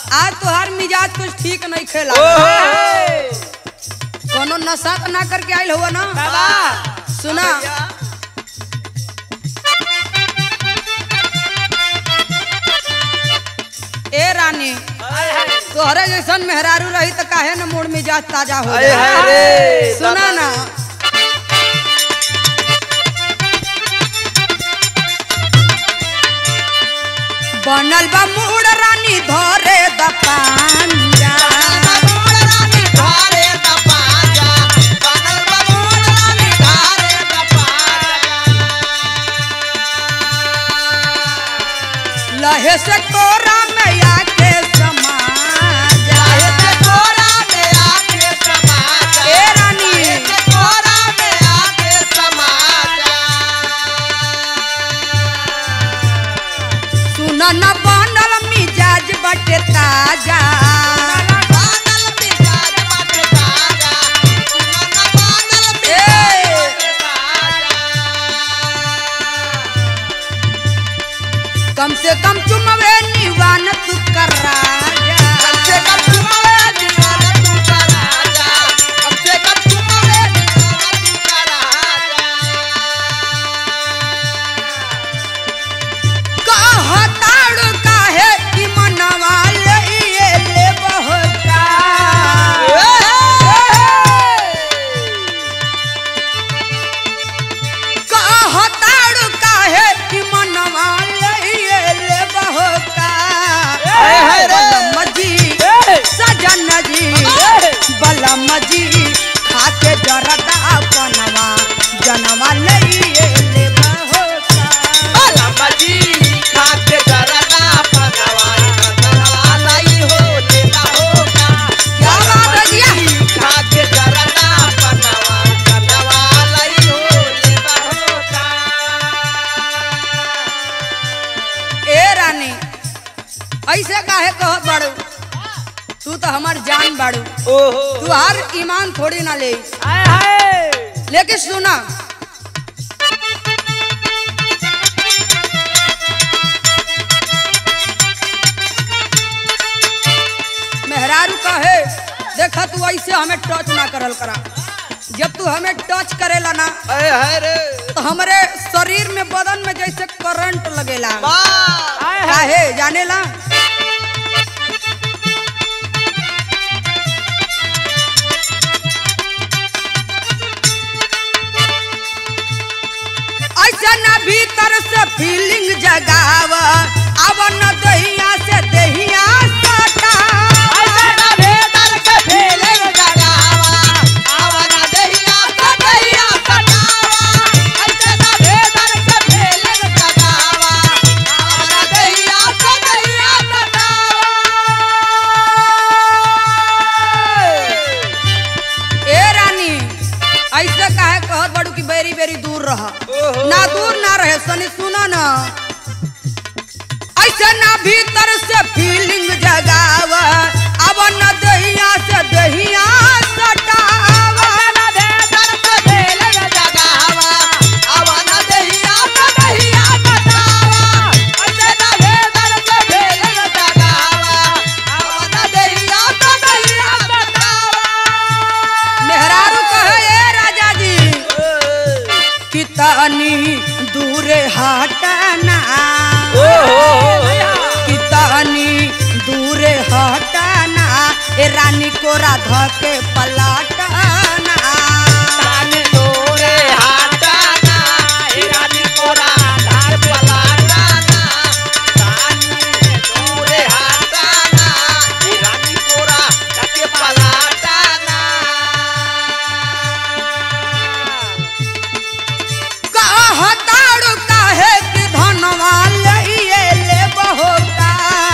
आज तोहार मिजाज कुछ ठीक नहीं खेला कोनो नशा तो ना करके आइल हुआ ना सुना ए रानी तोहरे जैसन मेहरारू रही तो काहे न मूड मिजाज ताजा हो हाय हाय जाए रे सुना ना बनल बा मूड रानी धरे द पांजा लहे से कोरा में आके समा जाए ए रानी सुन न बनल मिजाज बटे ताजा ए कम से कम चुमवे निवान तू कर राजा कहताड़ काहे कि मनवा लइए ले बहका कहताड़ काहे कि मनवा लइए ले बहका हाय हाय रे। बलम जी सजन जी बलम जी खाके जरदा बनवा जनवा लइए ले बहका क्या बात है भैया ए रानी ऐसे काहे कहत बाड़ू तू तो हमार जान बाड़ू तू हर ईमान थोड़ी ना ले लेकिन सुना मेहरारू कहे देखा तू ऐसे हमें टच ना करल करा जब तू हमें टच करेला ना तो हमारे शरीर में बदन में जैसे करंट लगेला काहे जानेला ऐसा ना भीतर से फीलिंग जगावा अब न दहिया से दहिया सटा ए रानी ऐसे काहे कहत बड़ू कि बेरी बेरी दूर रह ना दूर ना रहे सनी सुना ना ऐसे ना भीतर से फीलिंग जगावा अब न दहिया से दहिया सटावा मेहरारू कहे ए राजा जी कितनी दूरे हटना कितनी दूरे हटना ए रानी को राधा के पलटना कहताड़ काहे कि धनवा लइए ले बहोका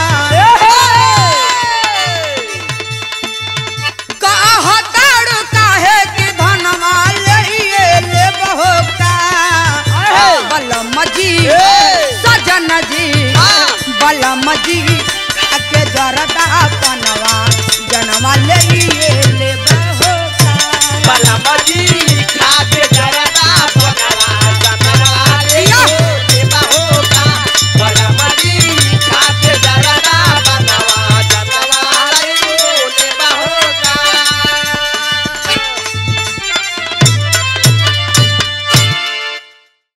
कहताड़ काहे कि धनवा लइए ले बहोका बलम जी सजन जी बलम जी खाके जरदा पनवा जनवा लइए